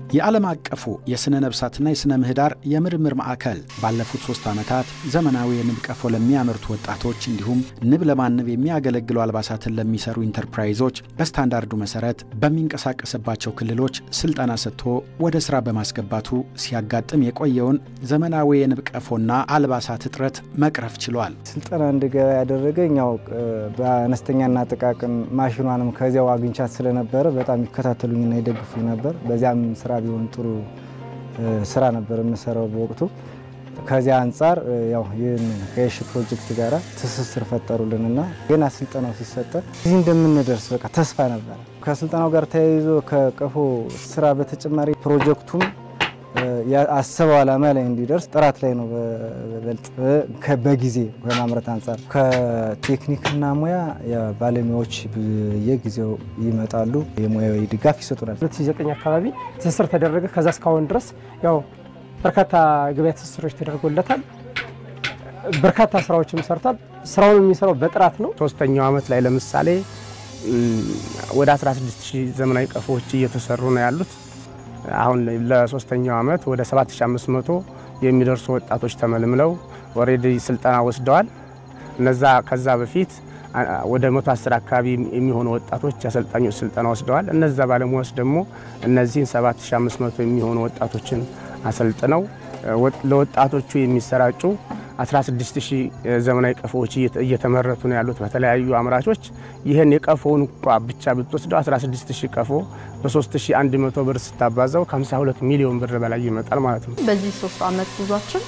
የዓለም አቀፉ የሥነ ነብሳትና የሥነ ምህዳር የምርምር ማዕከል ባለፉት ሶስት ዓመታት ዘመናዊ የንብ ቀፎ ለሚያመርቱ ወጣቶች እንዲሁም ንብ ለማነብ የሚያገለግሉ አልባሳትን ለሚሰሩ ኢንተርፕራይዞች በስታንዳርዱ መሰረት በሚንቀሳቀስባቸው ክልሎች ስልጠና ሰጥቶ ወደ ሥራ በማስገባቱ ሲያጋጥም የቆየውን ዘመናዊ የንብ ቀፎና አልባሳት እጥረት መቅረፍ ችሏል። ስልጠና እንድገባ ያደረገኝ ያው በአነስተኛና ጥቃቅን ማሽኗንም ከዚያው አግኝቻት ስለነበረ በጣም ይከታተሉኝና ይደግፉኝ ነበር። በዚያም ስራ ቢሆን ጥሩ ስራ ነበር የምሰራው በወቅቱ። ከዚያ አንጻር ያው ይህን ከየሺ ፕሮጀክት ጋር ትስስር ፈጠሩልንና ገና ስልጠናው ሲሰጠን እዚህ እንደምንደርስ በቃ ተስፋ ነበር። ከስልጠናው ጋር ተያይዞ ከቀፎ ስራ በተጨማሪ ፕሮጀክቱም አሰበው ዓላማ ላይ እንዲደርስ ጥራት ላይ ነው በበልጥ በጊዜ ከማምረት አንጻር ከቴክኒክና ሙያ ባለሙያዎች በየጊዜው ይመጣሉ፣ የሙያዊ ድጋፍ ይሰጡናል። 2009 አካባቢ ትስስር ተደረገ። ከዛ እስካሁን ድረስ ያው በርካታ ገበያ ትስስሮች ተደርጎለታል። በርካታ ስራዎችም ሰርቷል። ስራውን የሚሰራው በጥራት ነው። ሶስተኛው ዓመት ላይ ለምሳሌ ወደ 16000 ዘመናዊ ቀፎዎች እየተሰሩ ነው ያሉት። አሁን ለሶስተኛው ዓመት ወደ 7500 የሚደርሱ ወጣቶች ተመልምለው ኦልሬዲ ስልጠና ወስደዋል። እነዛ ከዛ በፊት ወደ 110 አካባቢ የሚሆኑ ወጣቶች የአሰልጣኞች ስልጠና ወስደዋል። እነዛ ባለሙያዎች ደግሞ እነዚህን 7500 የሚሆኑ ወጣቶችን አሰልጥነው ለወጣቶቹ የሚሰራጩ 16000 ዘመናዊ ቀፎዎች እየተመረቱ ነው ያሉት በተለያዩ አምራቾች። ይህን የቀፎውን እንኳ ብቻ ብትወስደው 16000 ቀፎ በ3100 ብር ስታባዛው ከ52 ሚሊዮን ብር በላይ ይመጣል ማለት ነው። በዚህ ሶስት ዓመት ጉዟችን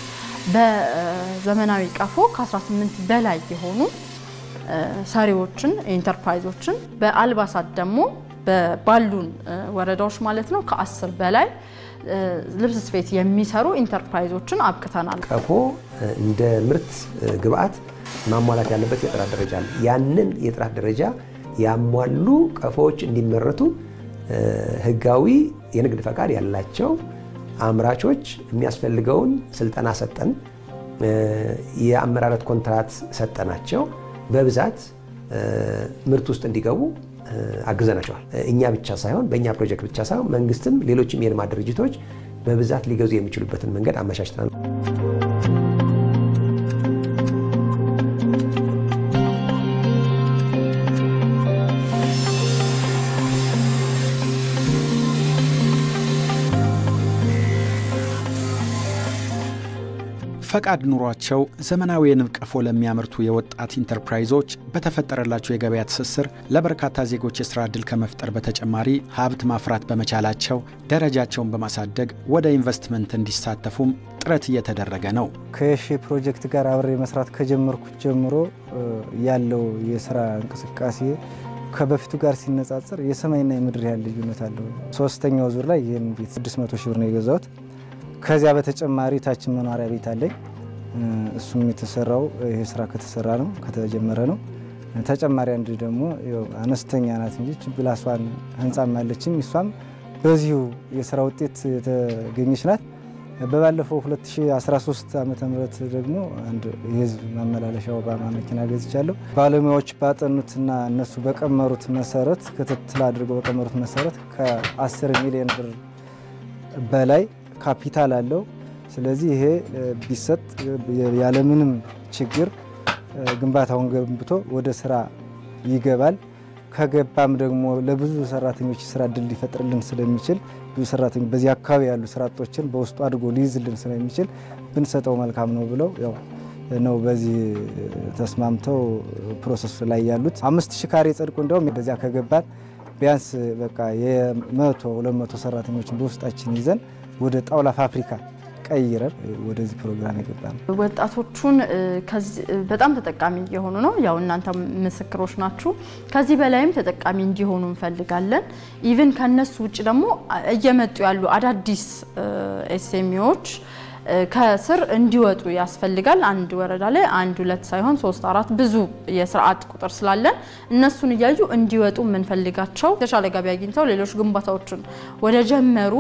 በዘመናዊ ቀፎ ከ18 በላይ የሆኑ ሰሪዎችን ኢንተርፕራይዞችን በአልባሳት ደግሞ ባሉን ወረዳዎች ማለት ነው ከአስር በላይ ልብስ ስፌት የሚሰሩ ኢንተርፕራይዞችን አብቅተናል። ቀፎ እንደ ምርት ግብአት ማሟላት ያለበት የጥራት ደረጃ አለ። ያንን የጥራት ደረጃ ያሟሉ ቀፎዎች እንዲመረቱ ሕጋዊ የንግድ ፈቃድ ያላቸው አምራቾች የሚያስፈልገውን ስልጠና ሰጠን፣ የአመራረት ኮንትራት ሰጠናቸው። በብዛት ምርት ውስጥ እንዲገቡ አግዘናቸዋል። እኛ ብቻ ሳይሆን በእኛ ፕሮጀክት ብቻ ሳይሆን መንግስትም፣ ሌሎችም የልማት ድርጅቶች በብዛት ሊገዙ የሚችሉበትን መንገድ አመቻችተናል። ፈቃድ ኑሯቸው ዘመናዊ የንብ ቀፎ ለሚያመርቱ የወጣት ኢንተርፕራይዞች በተፈጠረላቸው የገበያ ትስስር ለበርካታ ዜጎች የሥራ ዕድል ከመፍጠር በተጨማሪ ሀብት ማፍራት በመቻላቸው ደረጃቸውን በማሳደግ ወደ ኢንቨስትመንት እንዲሳተፉም ጥረት እየተደረገ ነው። ከየሺ ፕሮጀክት ጋር አብሬ መስራት ከጀመርኩት ጀምሮ ያለው የስራ እንቅስቃሴ ከበፊቱ ጋር ሲነጻጸር የሰማይና የምድር ያህል ልዩነት አለው። ሶስተኛው ዙር ላይ ይህን ቤት 600 ሺህ ብር ነው የገዛሁት። ከዚያ በተጨማሪ ታችን መኖሪያ ቤት አለኝ። እሱም የተሰራው ይሄ ስራ ከተሰራ ነው ከተጀመረ ነው። ተጨማሪ አንድ ደግሞ አነስተኛ ናት እንጂ ችብላሷን ህንጻም አለችኝ። እሷም በዚሁ የስራ ውጤት የተገኘች ናት። በባለፈው 2013 ዓ ም ደግሞ አንድ የህዝብ ማመላለሻ ኦባማ መኪና ገዝቻለሁ። ባለሙያዎች ባጠኑትና እነሱ በቀመሩት መሰረት ክትትል አድርገው በቀመሩት መሰረት ከ10 ሚሊዮን ብር በላይ ካፒታል አለው። ስለዚህ ይሄ ቢሰጥ ያለምንም ችግር ግንባታውን ገንብቶ ወደ ስራ ይገባል። ከገባም ደግሞ ለብዙ ሰራተኞች ስራ እድል ሊፈጥርልን ስለሚችል ብዙ ሰራተኞች በዚህ አካባቢ ያሉ ስራ አጦችን በውስጡ አድርጎ ሊይዝልን ስለሚችል ብንሰጠው መልካም ነው ብለው ያው ነው በዚህ ተስማምተው ፕሮሰስ ላይ ያሉት። አምስት ሺህ ካሬ ጸድቆ እንዲያውም በዚያ ከገባን ቢያንስ በቃ የመቶ ሁለት መቶ ሰራተኞችን በውስጣችን ይዘን ወደ ጣውላ ፋብሪካ ቀይረን ወደዚህ ፕሮግራም የገባ ነው። ወጣቶቹን በጣም ተጠቃሚ እየሆኑ ነው። ያው እናንተ ምስክሮች ናችሁ። ከዚህ በላይም ተጠቃሚ እንዲሆኑ እንፈልጋለን። ኢቭን ከነሱ ውጭ ደግሞ እየመጡ ያሉ አዳዲስ ኤስኤምኢዎች ከስር እንዲወጡ ያስፈልጋል። አንድ ወረዳ ላይ አንድ ሁለት ሳይሆን ሶስት አራት ብዙ የስርዓት ቁጥር ስላለን እነሱን እያዩ እንዲወጡ የምንፈልጋቸው የተሻለ ገቢ አግኝተው ሌሎች ግንባታዎችን ወደ ጀመሩ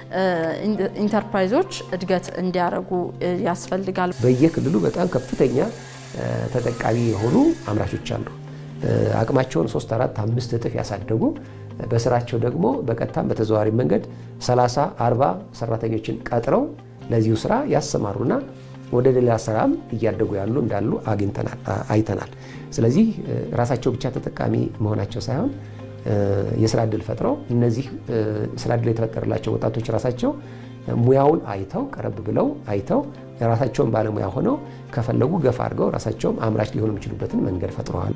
ኢንተርፕራይዞች እድገት እንዲያደርጉ ያስፈልጋል። በየክልሉ በጣም ከፍተኛ ተጠቃሚ የሆኑ አምራቾች አሉ። አቅማቸውን ሶስት አራት አምስት እጥፍ ያሳደጉ በስራቸው ደግሞ በቀጥታም በተዘዋዋሪ መንገድ 30 40 ሰራተኞችን ቀጥረው ለዚሁ ስራ ያሰማሩና ወደ ሌላ ስራም እያደጉ ያሉ እንዳሉ አግኝተናል አይተናል። ስለዚህ ራሳቸው ብቻ ተጠቃሚ መሆናቸው ሳይሆን የስራ እድል ፈጥረው እነዚህ ስራ እድል የተፈጠረላቸው ወጣቶች ራሳቸው ሙያውን አይተው ቀረብ ብለው አይተው የራሳቸውን ባለሙያ ሆነው ከፈለጉ ገፋ አድርገው ራሳቸውም አምራች ሊሆኑ የሚችሉበትን መንገድ ፈጥረዋል።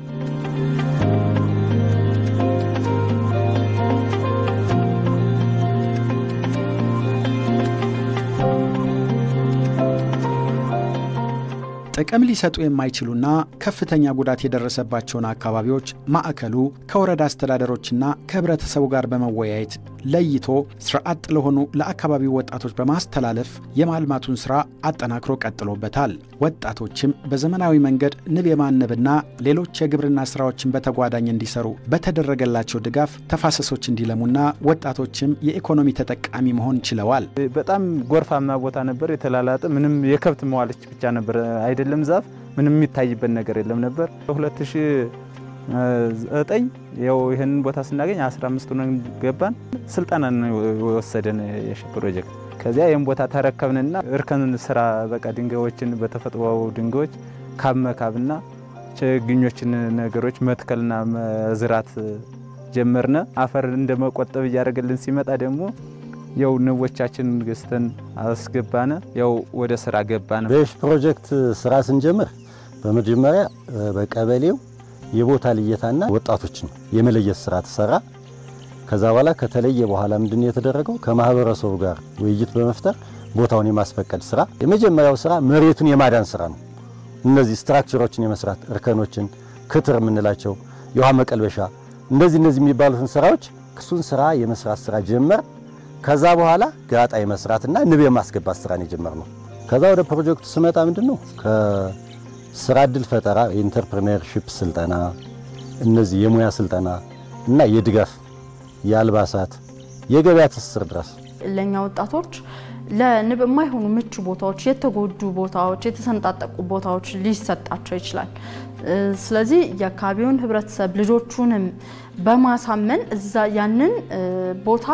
ጥቅም ሊሰጡ የማይችሉና ከፍተኛ ጉዳት የደረሰባቸውን አካባቢዎች ማዕከሉ ከወረዳ አስተዳደሮችና ከህብረተሰቡ ጋር በመወያየት ለይቶ ስራ አጥ ለሆኑ ለአካባቢው ወጣቶች በማስተላለፍ የማልማቱን ስራ አጠናክሮ ቀጥሎበታል። ወጣቶችም በዘመናዊ መንገድ ንብ የማነብና ሌሎች የግብርና ስራዎችን በተጓዳኝ እንዲሰሩ በተደረገላቸው ድጋፍ ተፋሰሶች እንዲለሙና ወጣቶችም የኢኮኖሚ ተጠቃሚ መሆን ችለዋል። በጣም ጎርፋማ ቦታ ነበር። የተላላጠ ምንም የከብት መዋለች ብቻ ነበር አይደለም ዛፍ ምንም የሚታይበት ነገር የለም ነበር። በ2009 ያው ይህንን ቦታ ስናገኝ 15 ሆነን ገባን። ስልጠና ነው የወሰደን የሺ ፕሮጀክት። ከዚያ ይህን ቦታ ተረከብንና እርከን ስራ በቃ ድንጋዮችን በተፈጥሮ ድንጋዮች ካብ መካብና ችግኞችን ነገሮች መትከልና መዝራት ጀመርነ። አፈር እንደ መቆጠብ እያደረገልን ሲመጣ ደግሞ ያው ንቦቻችን ገዝተን አስገባነ። ያው ወደ ስራ ገባነ። በሺ ፕሮጀክት ስራ ስንጀምር በመጀመሪያ በቀበሌው የቦታ ልየታና ወጣቶችን የመለየት ስራ ተሰራ። ከዛ በኋላ ከተለየ በኋላ ምንድን ነው የተደረገው? ከማህበረሰቡ ጋር ውይይት በመፍጠር ቦታውን የማስፈቀድ ስራ። የመጀመሪያው ስራ መሬቱን የማዳን ስራ ነው። እነዚህ ስትራክቸሮችን የመስራት እርከኖችን፣ ክትር የምንላቸው የውሃ መቀልበሻ፣ እንደዚህ እነዚህ የሚባሉትን ስራዎች እሱን ስራ የመስራት ስራ ጀመር። ከዛ በኋላ ጋጣ የመስራትና ንብ የማስገባት ስራን የጀመርነው። ከዛ ወደ ፕሮጀክቱ ስመጣ ምንድን ነው ከስራ እድል ፈጠራ የኢንተርፕሪነርሺፕ ስልጠና፣ እነዚህ የሙያ ስልጠና እና የድጋፍ የአልባሳት የገበያ ትስስር ድረስ ለእኛ ወጣቶች ለንብ የማይሆኑ ምቹ ቦታዎች፣ የተጎዱ ቦታዎች፣ የተሰነጣጠቁ ቦታዎች ሊሰጣቸው ይችላል። ስለዚህ የአካባቢውን ህብረተሰብ ልጆቹንም በማሳመን እዛ ያንን ቦታ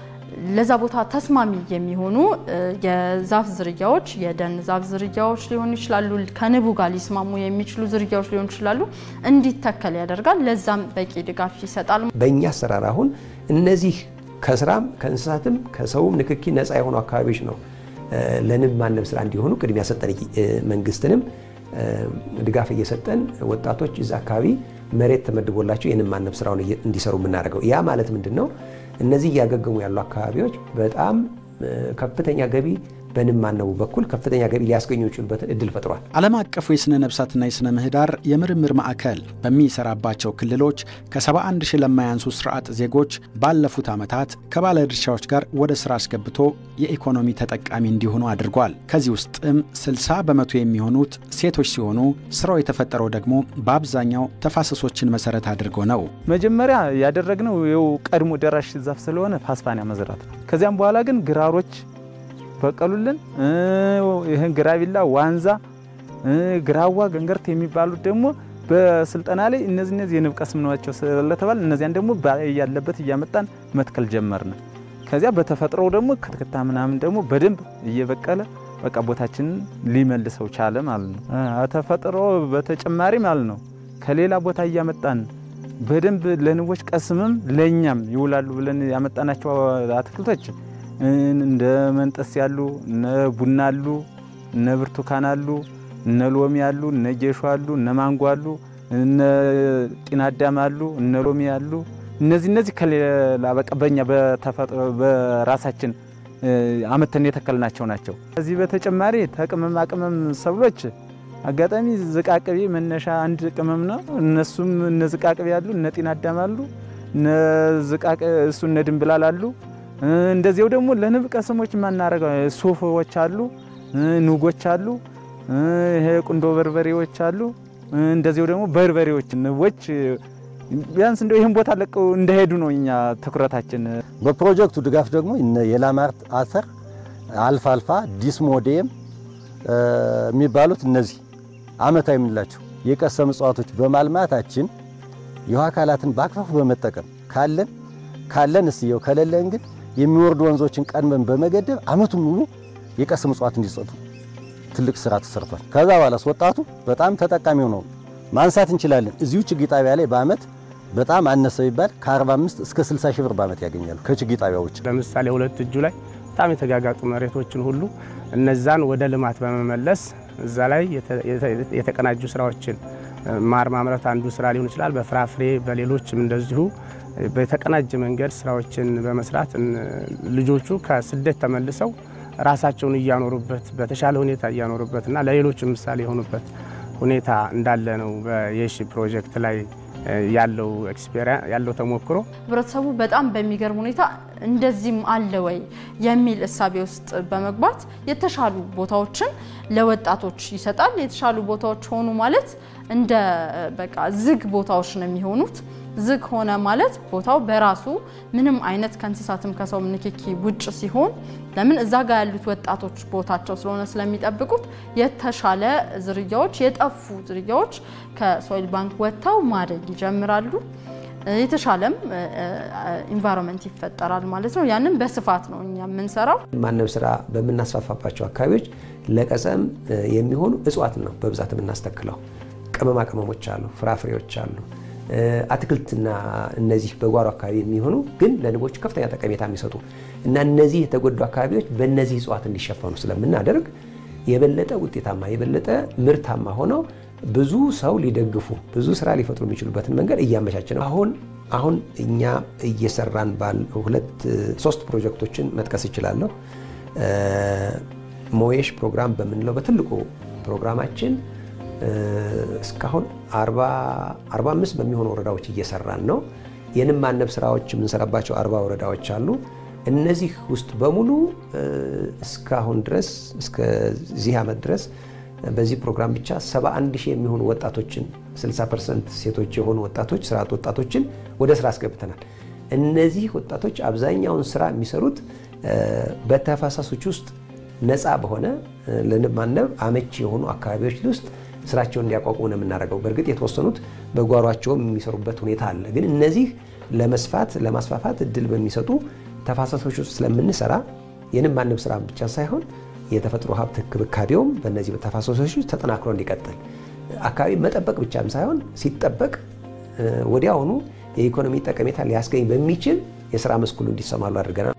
ለዛ ቦታ ተስማሚ የሚሆኑ የዛፍ ዝርያዎች የደን ዛፍ ዝርያዎች ሊሆኑ ይችላሉ። ከንቡ ጋር ሊስማሙ የሚችሉ ዝርያዎች ሊሆኑ ይችላሉ። እንዲተከል ያደርጋል። ለዛም በቂ ድጋፍ ይሰጣል። በእኛ አሰራር አሁን እነዚህ ከስራም ከእንስሳትም ከሰውም ንክኪ ነፃ የሆኑ አካባቢዎች ነው ለንብ ማነብ ስራ እንዲሆኑ ቅድሚያ ሰጠን። መንግስትንም ድጋፍ እየሰጠን ወጣቶች እዛ አካባቢ መሬት ተመድቦላቸው የንብ ማነብ ስራውን እንዲሰሩ የምናደርገው ያ ማለት ምንድን ነው? እነዚህ እያገገሙ ያሉ አካባቢዎች በጣም ከፍተኛ ገቢ በንብ ማነቡ በኩል ከፍተኛ ገቢ ሊያስገኙ ይችሉበትን እድል ፈጥሯል። ዓለም አቀፉ የሥነ ነብሳትና የሥነ ምህዳር የምርምር ማዕከል በሚሰራባቸው ክልሎች ከ71 ሺህ ለማያንሱ ስርዓት ዜጎች ባለፉት ዓመታት ከባለድርሻዎች ጋር ወደ ሥራ አስገብቶ የኢኮኖሚ ተጠቃሚ እንዲሆኑ አድርጓል። ከዚህ ውስጥም 60 በመቶ የሚሆኑት ሴቶች ሲሆኑ ስራው የተፈጠረው ደግሞ በአብዛኛው ተፋሰሶችን መሰረት አድርጎ ነው። መጀመሪያ ያደረግነው ይኸው ቀድሞ ደራሽ ዛፍ ስለሆነ ፓስፓኒያ መዝራት ነው። ከዚያም በኋላ ግን ግራሮች በቀሉልን ይህን ግራቢላ፣ ዋንዛ፣ ግራዋ፣ ገንገርት የሚባሉት ደግሞ በስልጠና ላይ እነዚህ እነዚህ የንብ ቀስም ናቸው ስለተባል እነዚያን ደግሞ ያለበት እያመጣን መትከል ጀመርን። ከዚያ በተፈጥሮው ደግሞ ክትክታ ምናምን ደግሞ በደንብ እየበቀለ በቃ ቦታችንን ሊመልሰው ቻለ ማለት ነው። ተፈጥሮ በተጨማሪ ማለት ነው ከሌላ ቦታ እያመጣን በደንብ ለንቦች ቀስምም ለእኛም ይውላሉ ብለን ያመጣናቸው አትክልቶች እንደ መንጠስ ያሉ እነ ቡና አሉ፣ እነ ብርቱካን አሉ፣ እነ ሎሚ አሉ፣ እነ ጌሾ አሉ፣ እነ ማንጎ አሉ፣ እነ ጢናዳም አሉ፣ እነ ሎሚ አሉ። እነዚህ እነዚህ ከሌላ በቃ በእኛ በተፈጥሮ በራሳችን አመተን የተከልናቸው ናቸው። ከዚህ በተጨማሪ ተቅመማ ቅመም ሰብሎች አጋጣሚ ዝቃቅቤ መነሻ አንድ ቅመም ነው። እነሱም እነ ዝቃቅቤ አሉ፣ እነ ጢናዳም አሉ፣ እነ ዝቃቅ እሱ እነ ድንብላል አሉ። እንደዚያው ደግሞ ለንብ ቀስሞች የማናረገው ሱፎች አሉ፣ ኑጎች አሉ፣ ይሄ ቁንዶ በርበሬዎች አሉ። እንደዚያው ደግሞ በርበሬዎች ንቦች ቢያንስ እንደው ይህን ቦታ ለቀው እንደሄዱ ነው እኛ ትኩረታችን። በፕሮጀክቱ ድጋፍ ደግሞ የላማርት አተር፣ አልፋልፋ፣ ዲስሞዴም የሚባሉት እነዚህ አመታዊ የምንላቸው የቀሰም እጽዋቶች በማልማታችን የውሃ አካላትን በአግባቡ በመጠቀም ካለን ካለን እስየው ከሌለን ግን የሚወርዱ ወንዞችን ቀድመን በመገደብ አመቱን ሙሉ የቀስም እጽዋት እንዲሰጡ ትልቅ ስራ ተሰርቷል። ከዛ በኋላስ ወጣቱ በጣም ተጠቃሚው ነው ማንሳት እንችላለን። እዚሁ ችግኝ ጣቢያ ላይ በአመት በጣም አነሰ ቢባል ከ45 እስከ 60 ሺህ ብር በአመት ያገኛሉ ከችግኝ ጣቢያዎች። ለምሳሌ ሁለት እጁ ላይ በጣም የተጋጋጡ መሬቶችን ሁሉ እነዛን ወደ ልማት በመመለስ እዛ ላይ የተቀናጁ ስራዎችን ማር ማምረት አንዱ ስራ ሊሆን ይችላል። በፍራፍሬ በሌሎችም እንደዚሁ በተቀናጀ መንገድ ስራዎችን በመስራት ልጆቹ ከስደት ተመልሰው ራሳቸውን እያኖሩበት በተሻለ ሁኔታ እያኖሩበትና ለሌሎች ምሳሌ የሆኑበት ሁኔታ እንዳለ ነው በየሺ ፕሮጀክት ላይ ያለው ኤክስፔሪንስ ያለው ተሞክሮ ህብረተሰቡ በጣም በሚገርም ሁኔታ እንደዚህም አለ ወይ የሚል እሳቤ ውስጥ በመግባት የተሻሉ ቦታዎችን ለወጣቶች ይሰጣል። የተሻሉ ቦታዎች ሆኑ ማለት እንደ በቃ ዝግ ቦታዎች ነው የሚሆኑት። ዝግ ሆነ ማለት ቦታው በራሱ ምንም አይነት ከእንስሳትም ከሰው ንክኪ ውጭ ሲሆን ለምን እዛ ጋር ያሉት ወጣቶች ቦታቸው ስለሆነ ስለሚጠብቁት የተሻለ ዝርያዎች የጠፉ ዝርያዎች ከሶይል ባንክ ወጥተው ማደግ ይጀምራሉ። የተሻለም ኢንቫይሮንመንት ይፈጠራል ማለት ነው። ያንን በስፋት ነው እኛ የምንሰራው። ማነብ ስራ በምናስፋፋባቸው አካባቢዎች ለቀሰም የሚሆኑ እጽዋት ነው በብዛት የምናስተክለው። ቅመማ ቅመሞች አሉ፣ ፍራፍሬዎች አሉ፣ አትክልትና እነዚህ በጓሮ አካባቢ የሚሆኑ ግን ለንቦች ከፍተኛ ጠቀሜታ የሚሰጡ እና እነዚህ የተጎዱ አካባቢዎች በእነዚህ እጽዋት እንዲሸፈኑ ስለምናደርግ የበለጠ ውጤታማ የበለጠ ምርታማ ሆነው ብዙ ሰው ሊደግፉ ብዙ ስራ ሊፈጥሩ የሚችሉበትን መንገድ እያመቻቸ ነው። አሁን አሁን እኛ እየሰራን ባል ሁለት ሶስት ፕሮጀክቶችን መጥቀስ እችላለሁ። ሞየሽ ፕሮግራም በምንለው በትልቁ ፕሮግራማችን እስካሁን 45 በሚሆኑ ወረዳዎች እየሰራን ነው። የንብ ማነብ ስራዎች የምንሰራባቸው 40 ወረዳዎች አሉ። እነዚህ ውስጥ በሙሉ እስካሁን ድረስ እስከዚህ ዓመት ድረስ በዚህ ፕሮግራም ብቻ 71 ሺህ የሚሆኑ ወጣቶችን 60 ፐርሰንት ሴቶች የሆኑ ወጣቶች ስርዓት ወጣቶችን ወደ ስራ አስገብተናል። እነዚህ ወጣቶች አብዛኛውን ስራ የሚሰሩት በተፋሰሶች ውስጥ ነፃ በሆነ ለንብ ማነብ አመቺ የሆኑ አካባቢዎች ውስጥ ስራቸውን እንዲያቋቁሙ ነው የምናደርገው። በእርግጥ የተወሰኑት በጓሯቸውም የሚሰሩበት ሁኔታ አለ። ግን እነዚህ ለመስፋት ለማስፋፋት እድል በሚሰጡ ተፋሰሶች ውስጥ ስለምንሰራ የንብ ማነብ ስራ ብቻ ሳይሆን የተፈጥሮ ሀብት እንክብካቤውም በእነዚህ ተፋሰሶች ተጠናክሮ እንዲቀጥል አካባቢ መጠበቅ ብቻም ሳይሆን ሲጠበቅ ወዲያውኑ የኢኮኖሚ ጠቀሜታ ሊያስገኝ በሚችል የስራ መስክ ሁሉ እንዲሰማሉ አድርገናል።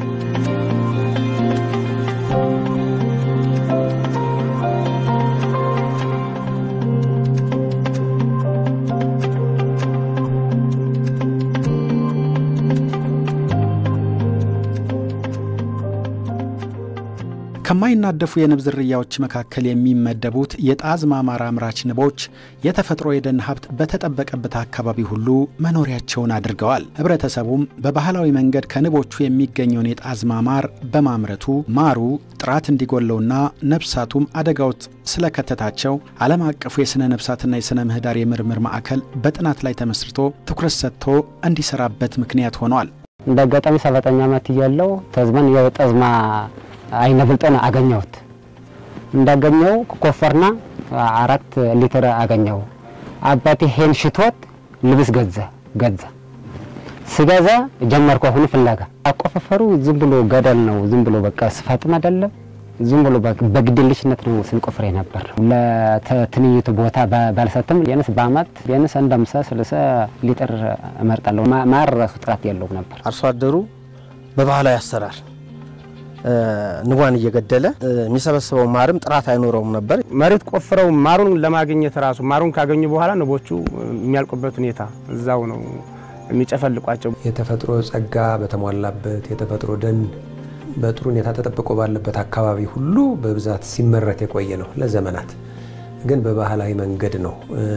ከማይናደፉ የንብ ዝርያዎች መካከል የሚመደቡት የጣዝማ ማር አምራች ንቦች የተፈጥሮ የደን ሀብት በተጠበቀበት አካባቢ ሁሉ መኖሪያቸውን አድርገዋል። ህብረተሰቡም በባህላዊ መንገድ ከንቦቹ የሚገኘውን የጣዝማ ማር በማምረቱ ማሩ ጥራት እንዲጎለውና ነፍሳቱም አደጋ ውስጥ ስለከተታቸው ዓለም አቀፉ የሥነ ነፍሳትና የሥነ ምህዳር የምርምር ማዕከል በጥናት ላይ ተመስርቶ ትኩረት ሰጥቶ እንዲሰራበት ምክንያት ሆኗል። እንደ አጋጣሚ ሰባተኛ ዓመት እያለው ተዝመን የጠዝማ አይነ ብልጦን አገኘሁት። እንዳገኘው ኮፈርና አራት ሊትር አገኘው። አባቴ ሄን ሽቶት ልብስ ገዛ ገዛ ስገዛ ጀመርኩ አሁን ፍለጋ። አቆፋፈሩ ዝም ብሎ ገደል ነው። ዝም ብሎ በቃ ስፋትም አይደለም። ዝም ብሎ በግድልሽነት ነው ስንቆፍር ነበር። ለትንኝቱ ቦታ ባልሰትም ቢያንስ በአመት ቢያንስ አንድ አምሳ ስልሳ ሊትር እመርጣለሁ። ማር ራሱ ጥራት የለውም ነበር። አርሶ አደሩ በባህላዊ አሰራር ንቧን እየገደለ የሚሰበስበው ማርም ጥራት አይኖረውም ነበር። መሬት ቆፍረው ማሩን ለማግኘት ራሱ ማሩን ካገኙ በኋላ ንቦቹ የሚያልቁበት ሁኔታ እዛው ነው የሚጨፈልቋቸው። የተፈጥሮ ጸጋ በተሟላበት የተፈጥሮ ደን በጥሩ ሁኔታ ተጠብቆ ባለበት አካባቢ ሁሉ በብዛት ሲመረት የቆየ ነው ለዘመናት። ግን በባህላዊ መንገድ ነው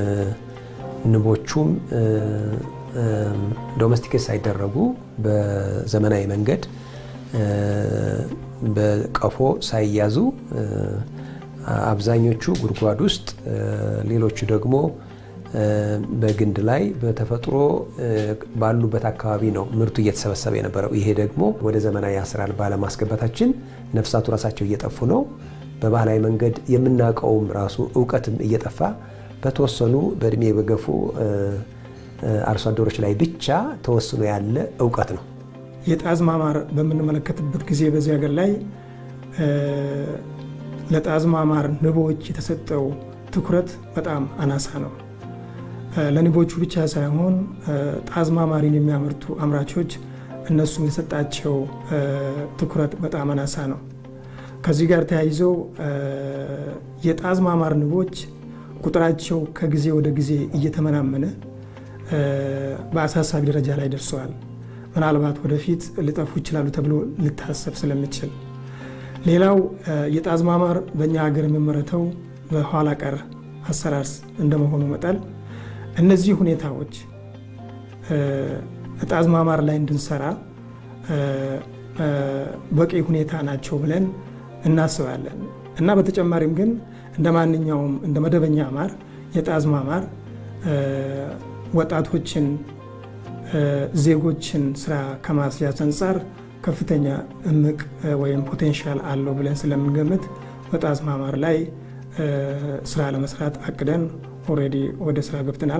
ንቦቹም ዶሜስቲኬት ሳይደረጉ በዘመናዊ መንገድ በቀፎ ሳይያዙ አብዛኞቹ ጉድጓድ ውስጥ ሌሎቹ ደግሞ በግንድ ላይ በተፈጥሮ ባሉበት አካባቢ ነው ምርቱ እየተሰበሰበ የነበረው። ይሄ ደግሞ ወደ ዘመናዊ አሰራር ባለማስገባታችን ነፍሳቱ ራሳቸው እየጠፉ ነው። በባህላዊ መንገድ የምናውቀውም ራሱ እውቀትም እየጠፋ በተወሰኑ በእድሜ በገፉ አርሶ አደሮች ላይ ብቻ ተወስኖ ያለ እውቀት ነው። የጣዝማ ማር በምንመለከትበት ጊዜ በዚህ ሀገር ላይ ለጣዝማ ማር ንቦች የተሰጠው ትኩረት በጣም አናሳ ነው። ለንቦቹ ብቻ ሳይሆን ጣዝማ ማሪን የሚያመርቱ አምራቾች እነሱም የተሰጣቸው ትኩረት በጣም አናሳ ነው። ከዚህ ጋር ተያይዘው የጣዝማ ማር ንቦች ቁጥራቸው ከጊዜ ወደ ጊዜ እየተመናመነ በአሳሳቢ ደረጃ ላይ ደርሰዋል። ምናልባት ወደፊት ሊጠፉ ይችላሉ ተብሎ ሊታሰብ ስለሚችል፣ ሌላው የጣዝማ ማር በእኛ ሀገር የሚመረተው በኋላ ቀር አሰራር እንደመሆኑ መጠን እነዚህ ሁኔታዎች ጣዝማ ማር ላይ እንድንሰራ በቂ ሁኔታ ናቸው ብለን እናስባለን እና በተጨማሪም ግን እንደ ማንኛውም እንደ መደበኛ ማር የጣዝማ ማር ወጣቶችን ዜጎችን ስራ ከማስያዝ አንጻር ከፍተኛ እምቅ ወይም ፖቴንሻል አለው ብለን ስለምንገምት በጣዝማ ማር ላይ ስራ ለመስራት አቅደን ኦልሬዲ ወደ ስራ ገብተናል።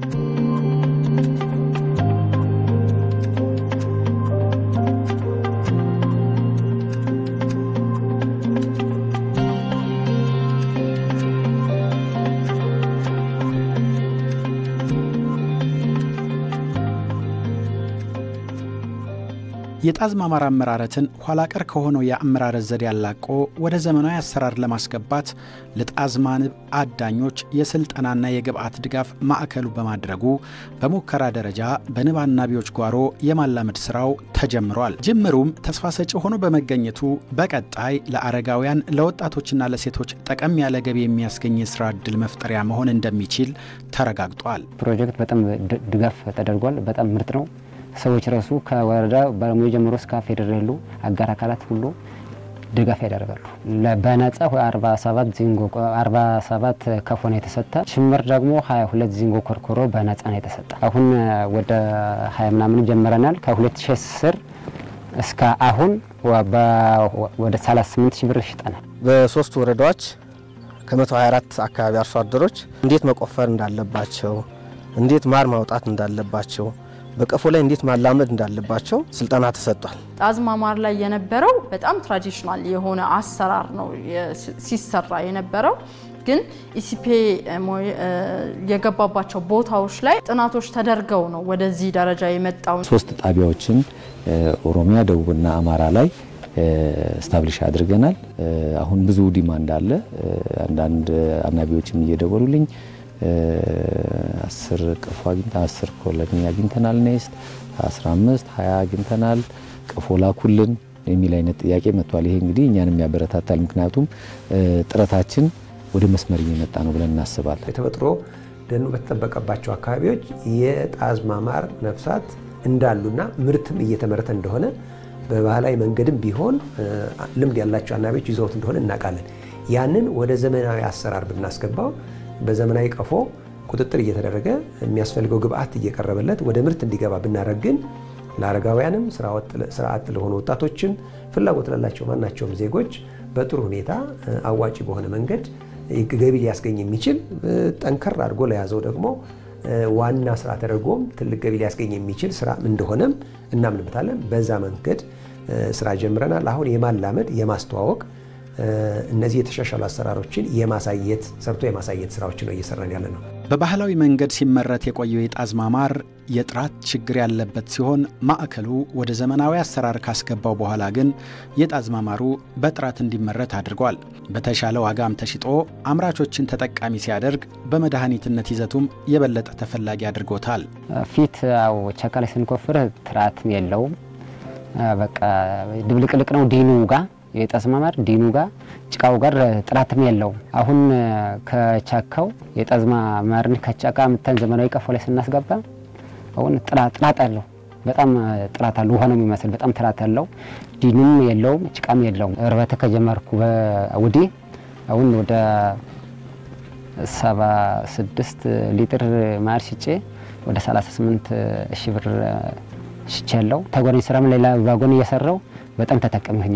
የጣዝማ ማር አመራረትን ኋላ ቀር ከሆነው የአመራረት ዘዴ ያላቆ ወደ ዘመናዊ አሰራር ለማስገባት ለጣዝማ ንብ አዳኞች የስልጠናና የግብዓት ድጋፍ ማዕከሉ በማድረጉ በሙከራ ደረጃ በንብ አናቢዎች ጓሮ የማላመድ ስራው ተጀምሯል። ጅምሩም ተስፋ ሰጪ ሆኖ በመገኘቱ በቀጣይ ለአረጋውያን ለወጣቶችና ለሴቶች ጠቀም ያለ ገቢ የሚያስገኝ የስራ እድል መፍጠሪያ መሆን እንደሚችል ተረጋግጧል። ፕሮጀክት በጣም ድጋፍ ተደርጓል። በጣም ምርጥ ነው። ሰዎች ረሱ ከወረዳ ባለሙያ ጀምሮ እስከ ፌዴራሉ አጋር አካላት ሁሉ ድጋፍ ያደርጋሉ። በነጻ 47 ዚንጎ 47 ከፎ ነው የተሰጠ። ሽምር ደግሞ 22 ዚንጎ ኮርኮሮ በነጻ ነው የተሰጠ። አሁን ወደ 20 ምናምን ጀምረናል። ከ2010 እስከ አሁን ወደ 38 ሺህ ብር ሽጠናል። በሶስት ወረዳዎች ከ124 አካባቢ አርሶ አደሮች እንዴት መቆፈር እንዳለባቸው፣ እንዴት ማር ማውጣት እንዳለባቸው በቀፎ ላይ እንዴት ማላመድ እንዳለባቸው ስልጠና ተሰጥቷል። ጣዝማ ማር ላይ የነበረው በጣም ትራዲሽናል የሆነ አሰራር ነው ሲሰራ የነበረው። ግን ኢሲፔ የገባባቸው ቦታዎች ላይ ጥናቶች ተደርገው ነው ወደዚህ ደረጃ የመጣው። ሶስት ጣቢያዎችን ኦሮሚያ፣ ደቡብና አማራ ላይ ስታብሊሽ አድርገናል። አሁን ብዙ ዲማንድ አለ። አንዳንድ አናቢዎችም እየደወሉልኝ አስር ቀፎ አግኝተን አስር ኮሎኒ አግኝተናል። ኔስት 15 20 አግኝተናል። ቀፎ ላኩልን የሚል አይነት ጥያቄ መጥቷል። ይሄ እንግዲህ እኛንም ያበረታታል። ምክንያቱም ጥረታችን ወደ መስመር እየመጣ ነው ብለን እናስባለን። የተፈጥሮ ደኑ በተጠበቀባቸው አካባቢዎች የጣዝማ ማር ነፍሳት እንዳሉና ምርትም እየተመረተ እንደሆነ በባህላዊ መንገድም ቢሆን ልምድ ያላቸው አናቢዎች ይዘውት እንደሆነ እናውቃለን። ያንን ወደ ዘመናዊ አሰራር ብናስገባው በዘመናዊ ቀፎ ቁጥጥር እየተደረገ የሚያስፈልገው ግብአት እየቀረበለት ወደ ምርት እንዲገባ ብናደርግ ግን ለአረጋውያንም ስራ አጥ ለሆኑ ወጣቶችም ፍላጎት ላላቸው ማናቸውም ዜጎች በጥሩ ሁኔታ አዋጪ በሆነ መንገድ ገቢ ሊያስገኝ የሚችል ጠንከር አድርጎ ለያዘው ደግሞ ዋና ስራ ተደርጎም ትልቅ ገቢ ሊያስገኝ የሚችል ስራ እንደሆነም እናምንበታለን። በዛ መንገድ ስራ ጀምረናል። አሁን የማላመድ የማስተዋወቅ እነዚህ የተሻሻሉ አሰራሮችን የማሳየት ሰርቶ የማሳየት ስራዎች ነው እየሰራን ያለ ነው። በባህላዊ መንገድ ሲመረት የቆየው የጣዝማ ማር የጥራት ችግር ያለበት ሲሆን ማዕከሉ ወደ ዘመናዊ አሰራር ካስገባው በኋላ ግን የጣዝማ ማሩ በጥራት እንዲመረት አድርጓል። በተሻለ ዋጋም ተሽጦ አምራቾችን ተጠቃሚ ሲያደርግ በመድኃኒትነት ይዘቱም የበለጠ ተፈላጊ አድርጎታል። ፊት ያው ቸካ ላይ ስንኮፍር ጥራትም የለውም። በቃ ድብልቅልቅ ነው ዲኑ ጋር የጣዝማ ማር ዲኑ ጋር ጭቃው ጋር ጥራትም የለውም። አሁን ከቻካው የጣዝማ ማርን ከጫካ ምተን ዘመናዊ ቀፎ ላይ ስናስገባ አሁን ጥራት አለው። በጣም ጥራት አለው። ውሃ ነው የሚመስል በጣም ጥራት አለው። ዲኑም የለውም፣ ጭቃም የለውም። እርባታ ከጀመርኩ ወዲህ አሁን ወደ 76 ሊትር ማር ሽጬ ወደ 38 ሺህ ብር ሽጬ ያለው ተጓዳኝ ስራም ሌላ ባጎን እየሰራው በጣም ተጠቃሚ ሆኛለሁ።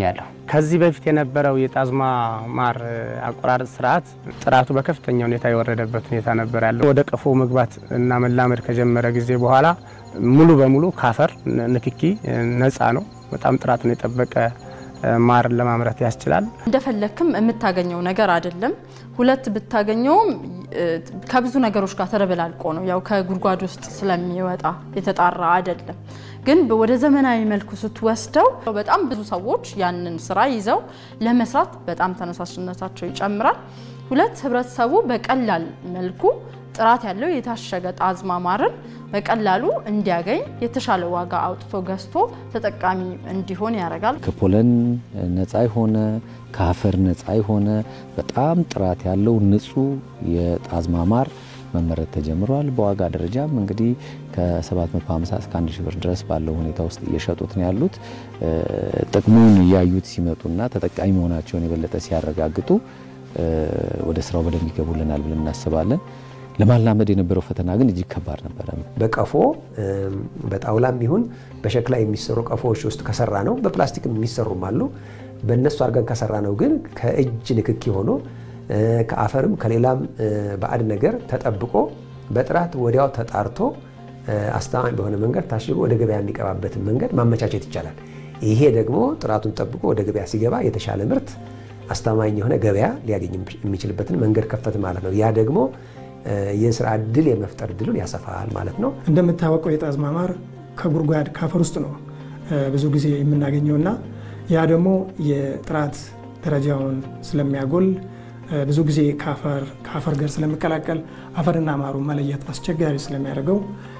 ከዚህ በፊት የነበረው የጣዝማ ማር አቆራረጥ ስርዓት ጥራቱ በከፍተኛ ሁኔታ የወረደበት ሁኔታ ነበር ያለው። ወደ ቀፎ መግባት እና መላመድ ከጀመረ ጊዜ በኋላ ሙሉ በሙሉ ካፈር ንክኪ ነፃ ነው። በጣም ጥራቱን የጠበቀ ማርን ለማምረት ያስችላል። እንደፈለክም የምታገኘው ነገር አይደለም። ሁለት ብታገኘውም ከብዙ ነገሮች ጋር ተደበላልቆ ነው። ያው ከጉድጓድ ውስጥ ስለሚወጣ የተጣራ አይደለም። ግን ወደ ዘመናዊ መልኩ ስትወስደው በጣም ብዙ ሰዎች ያንን ስራ ይዘው ለመስራት በጣም ተነሳሽነታቸው ይጨምራል። ሁለት ህብረተሰቡ በቀላል መልኩ ጥራት ያለው የታሸገ ጣዝማ ማርን በቀላሉ እንዲያገኝ የተሻለ ዋጋ አውጥቶ ገዝቶ ተጠቃሚ እንዲሆን ያደርጋል። ከፖለን ነፃ የሆነ ከአፈር ነፃ የሆነ በጣም ጥራት ያለው ንጹህ የጣዝማ ማር መመረት ተጀምሯል። በዋጋ ደረጃም እንግዲህ ከ750 እስከ 1000 ብር ድረስ ባለው ሁኔታ ውስጥ እየሸጡት ነው ያሉት። ጥቅሙን እያዩት ሲመጡና ተጠቃሚ መሆናቸውን የበለጠ ሲያረጋግጡ ወደ ስራው በደንብ ይገቡልናል ብለን እናስባለን። ለማላመድ የነበረው ፈተና ግን እጅግ ከባድ ነበረ። በቀፎ በጣውላም ይሁን በሸክላ የሚሰሩ ቀፎዎች ውስጥ ከሰራ ነው፣ በፕላስቲክም የሚሰሩም አሉ። በእነሱ አድርገን ከሰራ ነው ግን ከእጅ ንክኪ ሆኖ ከአፈርም ከሌላም ባዕድ ነገር ተጠብቆ በጥራት ወዲያው ተጣርቶ አስተማማኝ በሆነ መንገድ ታሽጎ ወደ ገበያ የሚቀባበትን መንገድ ማመቻቸት ይቻላል። ይሄ ደግሞ ጥራቱን ጠብቆ ወደ ገበያ ሲገባ የተሻለ ምርት፣ አስተማማኝ የሆነ ገበያ ሊያገኝ የሚችልበትን መንገድ ከፈት ማለት ነው። ያ ደግሞ የስራ እድል የመፍጠር እድሉን ያሰፋል ማለት ነው። እንደምታወቀው የጣዝማ ማር ከጉድጓድ ካፈር ውስጥ ነው ብዙ ጊዜ የምናገኘውና ያ ደግሞ የጥራት ደረጃውን ስለሚያጎል ብዙ ጊዜ ከአፈር ጋር ስለሚቀላቀል አፈርና ማሩ መለየት አስቸጋሪ ስለሚያደርገው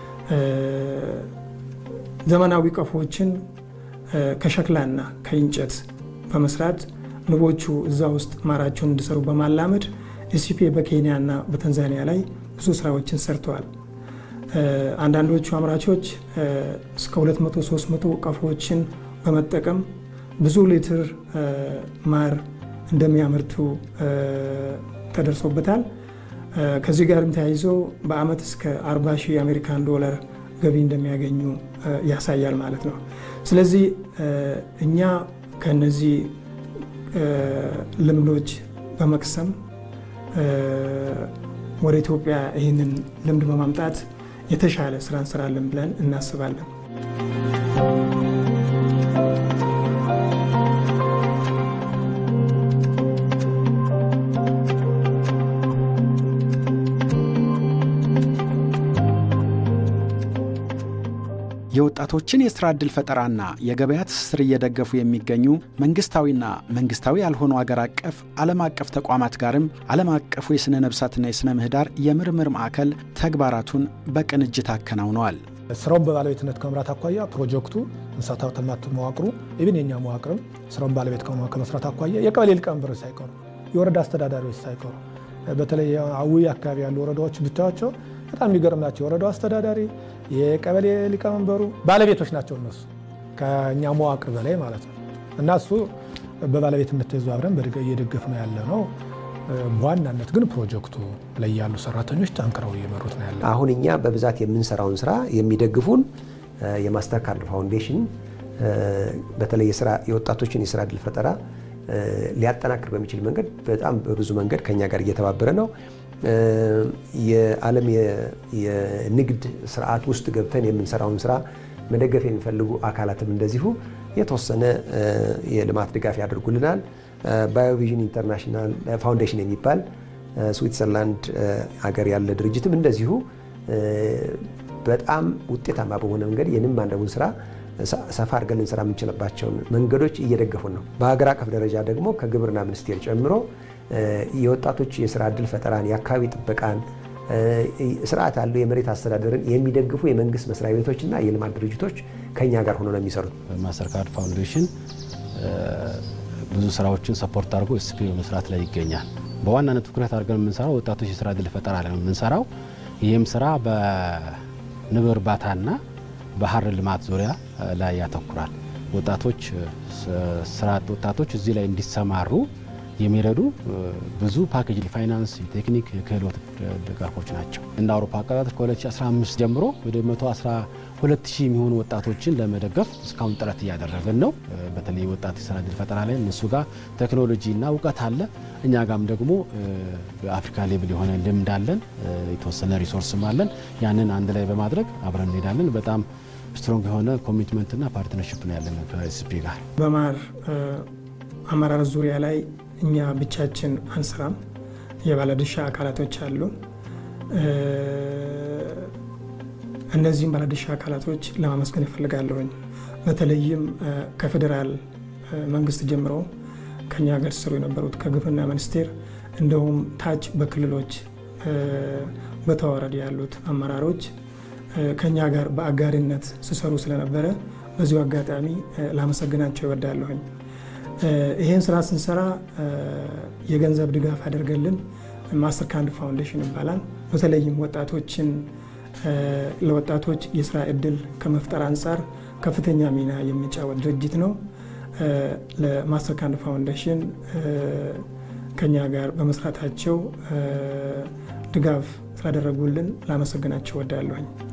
ዘመናዊ ቀፎዎችን ከሸክላና ከእንጨት በመስራት ንቦቹ እዛ ውስጥ ማራቸውን እንዲሰሩ በማላመድ ኤሲፒ በኬንያና በታንዛኒያ ላይ ብዙ ስራዎችን ሰርተዋል። አንዳንዶቹ አምራቾች እስከ 200 300 ቀፎዎችን በመጠቀም ብዙ ሊትር ማር እንደሚያመርቱ ተደርሶበታል። ከዚህ ጋርም ተያይዞ በአመት እስከ 40 ሺህ የአሜሪካን ዶላር ገቢ እንደሚያገኙ ያሳያል ማለት ነው። ስለዚህ እኛ ከነዚህ ልምዶች በመቅሰም ወደ ኢትዮጵያ ይህንን ልምድ በማምጣት የተሻለ ስራ እንሰራለን ብለን እናስባለን። የወጣቶችን የስራ ዕድል ፈጠራና የገበያ ትስስር እየደገፉ የሚገኙ መንግስታዊና መንግስታዊ ያልሆኑ አገር አቀፍ ዓለም አቀፍ ተቋማት ጋርም ዓለም አቀፉ የሥነ ነብሳትና የሥነ ምህዳር የምርምር ማዕከል ተግባራቱን በቅንጅት አከናውነዋል። ስራውን በባለቤትነት ከመምራት አኳያ ፕሮጀክቱ እንስሳት ሀብት ልማት መዋቅሩ ኢብን የኛ መዋቅርም ስራውን ባለቤት ከመስራት አኳያ የቀበሌ ሊቀመንበሮች ሳይቀሩ የወረዳ አስተዳዳሪዎች ሳይቀሩ በተለይ አዊ አካባቢ ያሉ ወረዳዎች ብታያቸው በጣም የሚገርም ናቸው። የወረዳው አስተዳዳሪ፣ የቀበሌ ሊቀመንበሩ ባለቤቶች ናቸው እነሱ ከእኛ መዋቅር በላይ ማለት ነው። እና እሱ በባለቤትነት ተይዞ አብረን እየደገፍ ነው ያለ ነው። በዋናነት ግን ፕሮጀክቱ ላይ ያሉ ሰራተኞች ጠንክረው እየመሩት ነው ያለ። አሁን እኛ በብዛት የምንሰራውን ስራ የሚደግፉን የማስተር ካርድ ፋውንዴሽን በተለይ የወጣቶችን የስራ እድል ፈጠራ ሊያጠናክር በሚችል መንገድ በጣም በብዙ መንገድ ከኛ ጋር እየተባበረ ነው። የዓለም የንግድ ስርዓት ውስጥ ገብተን የምንሰራውን ስራ መደገፍ የሚፈልጉ አካላትም እንደዚሁ የተወሰነ የልማት ድጋፍ ያደርጉልናል። ባዮቪዥን ኢንተርናሽናል ፋውንዴሽን የሚባል ስዊትዘርላንድ ሀገር ያለ ድርጅትም እንደዚሁ በጣም ውጤታማ በሆነ መንገድ የንብ ማነቡን ስራ ሰፋ አድርገን ልንሰራ የምንችልባቸውን መንገዶች እየደገፉን ነው። በሀገር አቀፍ ደረጃ ደግሞ ከግብርና ሚኒስቴር ጨምሮ የወጣቶች የስራ እድል ፈጠራን፣ የአካባቢ ጥበቃን፣ ስርዓት ያለው የመሬት አስተዳደርን የሚደግፉ የመንግስት መስሪያ ቤቶችና የልማት ድርጅቶች ከኛ ጋር ሆኖ ነው የሚሰሩት። ማስተር ካርድ ፋውንዴሽን ብዙ ስራዎችን ሰፖርት አድርጎ ኤስፒ በመስራት ላይ ይገኛል። በዋናነት ትኩረት አድርገን የምንሰራው ወጣቶች የስራ እድል ፈጠራ ላይ ነው የምንሰራው። ይህም ስራ በንብ እርባታና በሀር ልማት ዙሪያ ላይ ያተኩራል። ወጣቶች ስራ አጥ ወጣቶች እዚህ ላይ እንዲሰማሩ የሚረዱ ብዙ ፓኬጅ ፋይናንስ፣ የቴክኒክ፣ የክህሎት ድጋፎች ናቸው። እንደ አውሮፓ አቆጣጠር ከ2015 ጀምሮ ወደ ሁለት ሺህ የሚሆኑ ወጣቶችን ለመደገፍ እስካሁን ጥረት እያደረግን ነው። በተለይ ወጣት የስራ እድል ፈጠራ ላይ እነሱ ጋር ቴክኖሎጂና እውቀት አለ። እኛ ጋም ደግሞ በአፍሪካ ሌብል የሆነ ልምድ አለን፣ የተወሰነ ሪሶርስም አለን። ያንን አንድ ላይ በማድረግ አብረን እንሄዳለን። በጣም ስትሮንግ የሆነ ኮሚትመንትና ፓርትነርሽፕ ነው ያለን ከኤስፒ ጋር። በማር አመራር ዙሪያ ላይ እኛ ብቻችን አንስራም። የባለድርሻ አካላቶች አሉ። እነዚህም ባለድርሻ አካላቶች ለማመስገን እፈልጋለሁኝ። በተለይም ከፌዴራል መንግስት ጀምሮ ከኛ ጋር ሲሰሩ የነበሩት ከግብርና ሚኒስቴር እንደውም ታች በክልሎች በተዋረድ ያሉት አመራሮች ከኛ ጋር በአጋሪነት ሲሰሩ ስለነበረ በዚሁ አጋጣሚ ላመሰግናቸው ይወዳለሁኝ። ይህን ስራ ስንሰራ የገንዘብ ድጋፍ ያደርገልን ማስተር ካርድ ፋውንዴሽን ይባላል። በተለይም ወጣቶችን ለወጣቶች የስራ እድል ከመፍጠር አንጻር ከፍተኛ ሚና የሚጫወት ድርጅት ነው። ለማስተር ካርድ ፋውንዴሽን ከኛ ጋር በመስራታቸው ድጋፍ ስላደረጉልን ላመሰግናቸው ወዳለሁኝ።